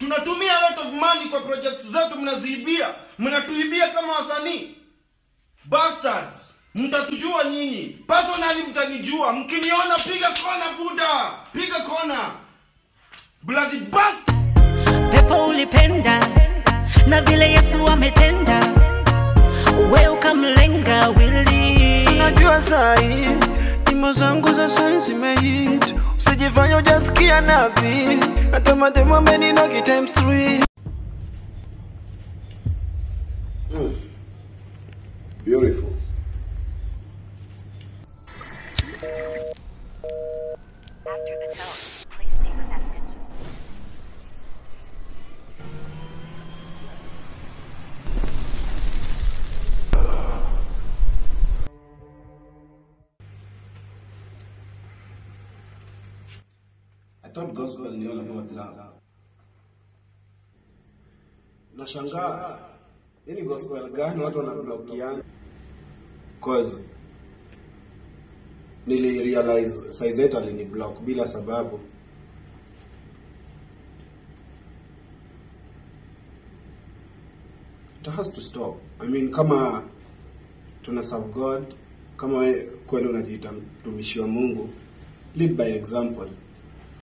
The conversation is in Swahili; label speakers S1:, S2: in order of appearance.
S1: mnatumia a lot of money kwa project zetu mnaziibia mnatuibia kama wasanii bastards mtatujua nyinyi personally mtanijua mkiniona piga kona buda piga kona bloody bastard
S2: pepo ulipenda na vile yesu ametenda we ukamlenga wili
S3: Sinajua sahi nyimbo zangu za sai zimehit, usijifanya ujasikia nabii, hata mademu ameninogi times three.
S4: Beautiful.
S5: After the tone, please leave a message.
S4: I thought gospel was all about love. Nashangaa hii gospel gani watu wanablokiana? Cause nili realize Saizet alini block bila sababu. It has to stop. I mean kama tuna serve God, kama we kweli unajiita mtumishi wa Mungu, lead by example.